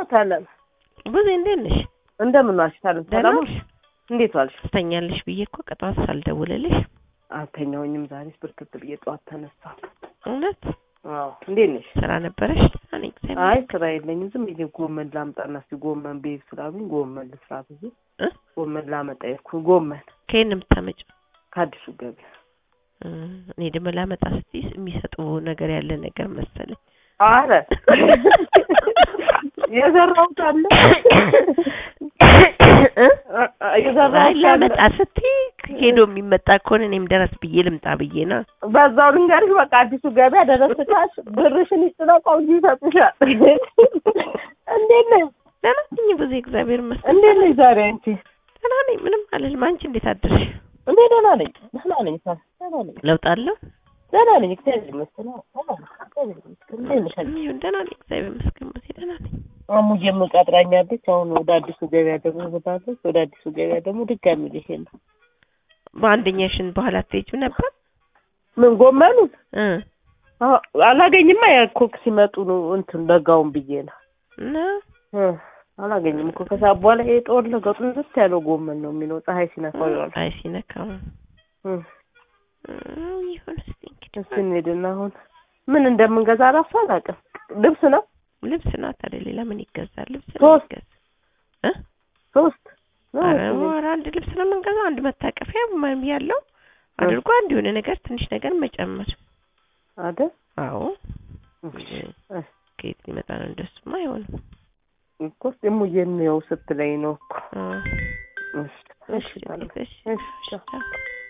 ታለም ብዙ እንዴት ነሽ? እንደምን ዋልሽ? ታለም ደህና ሰላም ነሽ? እንዴት ዋልሽ? ትተኛለሽ ብዬ እኮ ቀጠዋት ሳልደውልልሽ። አልተኛሁኝም። ዛሬስ ብርክት ብዬ ጠዋት ተነሳሁ። እውነት አዎ እንዴት ነሽ? ስራ ነበረሽ? ደህና ነኝ እግዚአብሔር አይ ይመስገን። ስራ የለኝም። ዝም ብዬ ጎመን ላምጣና እስኪ ጎመን ቤት ስላሉኝ ጎመን ልስራ ብዬ እ? ጎመን ላመጣ የሄድኩኝ ጎመን ከየት ነው የምታመጪው? ከአዲሱ ገበያ። እ፣ እኔ ደግሞ ላመጣ ስትይ የሚሰጡ ነገር ያለ ነገር መሰለኝ። አረ የዘራሁት አለ እ? አይ የዘራሁት አለ። ላመጣ ስትይ ሄዶ የሚመጣ ከሆነ እኔም ደረስ ብዬ ልምጣ ብዬ ነው። በዛው ልንገርሽ፣ በቃ አዲሱ ገበያ ደረስካሽ ብርሽን ይስጥለቀው እንጂ ይሰጡሻል። እንዴት ነሽ? ደህና ነኝ ብዙ እግዚአብሔር ይመስገን። እንዴት ነሽ ዛሬ አንቺ? ደህና ነኝ ምንም አልልም። አንቺ እንዴት አደርሽ? እኔ ደህና ነኝ፣ ደህና ነኝ፣ ሰ- ደህና ነኝ፣ ለውጥ አለው? ደህና ነኝ። እግዚአብሔር ይመስገን። አዎ፣ ደህና ነኝ፣ እግዚአብሔር ይመስገን። እንዴት ነሽ አንቺ? ይሁን ደህና ነኝ እግዚአብሔር ይመስገን። ብዙ ደህና ነኝ። አሙዬም ቀጥራኛለች። አሁን ወደ አዲሱ ገበያ ደግሞ ብላለች። ወደ አዲሱ ገበያ ደግሞ ድጋሚ ልሄድ ነው። በአንደኛሽን በኋላ አትሄጂም ነበር? ምን ጎመኑን እ አዎ፣ አላገኝማ ያኮክ ሲመጡ ነው እንትን ለጋውን ብዬ ነው እና እ አላገኝም እኮ ከሰዓት በኋላ ይሄ ጦር ለገጡ ዝት ያለው ጎመን ነው የሚለው ፀሐይ ሲነካው ይዋል። አይ ሲነካው እ እ፣ ይሁን እስኪ እንግዲህ እስኪ እንሂድና አሁን ምን እንደምንገዛ እራሱ አላውቅም። ልብስ ነው ልብስ ነው ታዲያ ሌላ ምን ይገዛል? ልብስ ነው ሶስት ይገዛ እ ሶስት ነው ኧረ እሱ ኧረ አንድ ልብስ ነው የምንገዛው። አንድ መታቀፊያ ምንም ያለው አድርጎ አንድ የሆነ ነገር ትንሽ ነገር መጨመር። አይደል? አዎ እሺ፣ ከየት ሊመጣ ነው? እንደሱማ አይሆንም። እኮ እሙዬን ነው ስትለኝ ነው እኮ። አዎ እሺ፣ እሺ፣ እሺ ታዲያ። እሺ እሺ፣ ቻው። እሺ